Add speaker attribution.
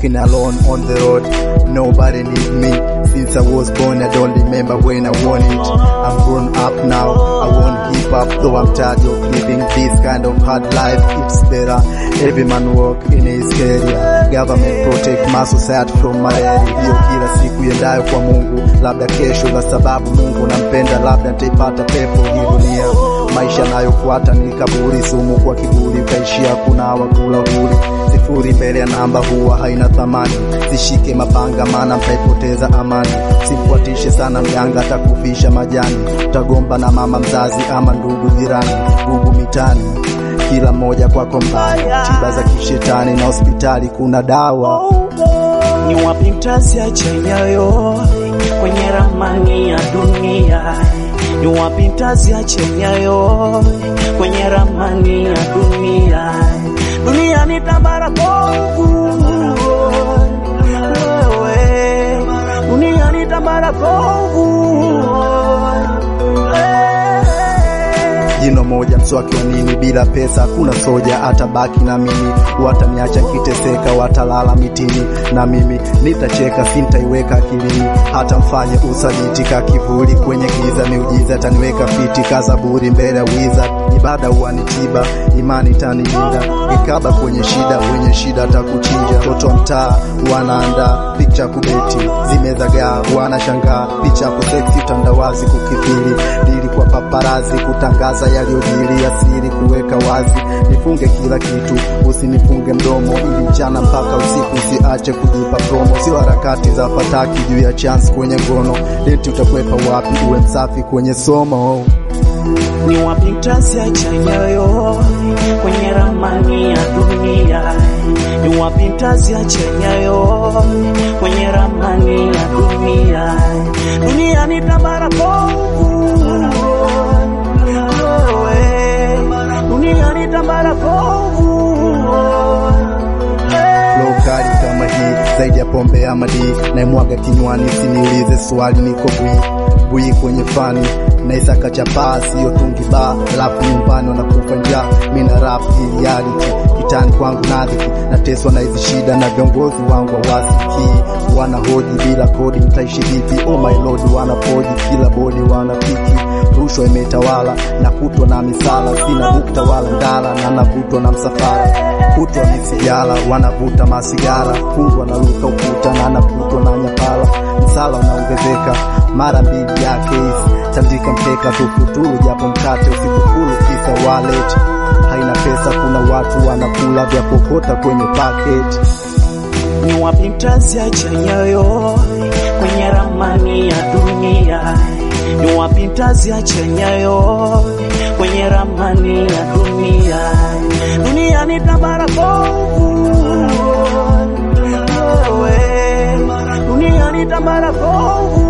Speaker 1: walking alone on the road. Nobody need me since I was born. I don't remember when I want it. I'm grown up now. I won't give up though I'm tired of living this kind of hard life. It's better every man work in his career. Government protect my society from malaria. Hiyo kila siku iendayo kwa Mungu, labda kesho, kwa sababu Mungu nampenda, labda nitaipata pepo hii dunia. Maisha nayofuata ni kaburi, sumu kwa kiburi, utaishia kuna wakula huri. Sifuri mbele ya namba huwa haina thamani, sishike mapanga maana mtaipoteza amani. Simfuatishe sana mganga, atakufisha majani, utagomba na mama mzazi ama ndugu jirani, gugu mitani kila mmoja kwako mbaya, tiba za kishetani na hospitali kuna dawa.
Speaker 2: Ni wapi mtaziacha nyayo kwenye ramani ya dunia? Ni wapi mtaziacha nyayo kwenye ramani ya dunia? Dunia ni tambara bovu, wewe. Dunia ni tambara bovu,
Speaker 1: Jino moja mswaki wa nini? Bila pesa hakuna soja, atabaki na mimi. Wataniacha nikiteseka, watalala mitini, na mimi nitacheka, sintaiweka akilini. Hata mfanye usaliti ka kivuli kwenye giza, miujiza taniweka fiti kazaburi mbele ya wiza. Ibada huwa ni tiba, imani tanilinda, ikaba kwenye shida, wenye shida takuchinja. Toto wa mtaa wanaandaa picha kubeti, zimezagaa wanashangaa, picha kuseksi, utandawazi kukithiri, dili kwa paparazi, kutangaza yaliyojiri, asiri kuweka wazi. Nifunge kila kitu, usinifunge mdomo, ili mchana mpaka usiku usiache kujipa promo. Sio harakati za fataki juu ya chance kwenye ngono, leti utakwepa wapi? Uwe msafi kwenye somo.
Speaker 2: ni wapi mtaziacha nyayo kwenye ramani ya dunia? Ni wapi mtaziacha nyayo kwenye ramani ya dunia? Dunia ni tambara bovu, wewe. Dunia ni tambara bovu,
Speaker 1: Flow kali kama hii zaidi ya pombe ama di naimwaga kinywani, siniulize swali, niko bwi bwi kwenye fani naisaka chapaa, siyo tungi ba, alafu nyumbani wanakufa njaa. Mina rap hii reality kitani kwangu nadhiki, nateswa na hizi shida na viongozi wangu hawasikii, wanahoji bila kodi, mtaishi vipi? Oh my lord, wanapoji kila bodi wanapiki rushwa imetawala na kutwa na misala, sina bukta wala ndala, na navutwa na msafara kutwa misigara, wanavuta masigara, fungwa na luka ukuta na navutwa na nyapala, msala unaongezeka mara mbili yake hizi, tandika mkeka tufuturu, japo mkate usikukulu, kisa wallet haina pesa. Kuna watu wanakula vya kokota kwenye packet.
Speaker 2: ni wapi mtaziacha nyayo kwenye ramani ya dunia? Ni wapi mtaziacha nyayo kwenye ramani ya dunia? Dunia ni tambara bovu, wewe. Dunia ni tambara bovu,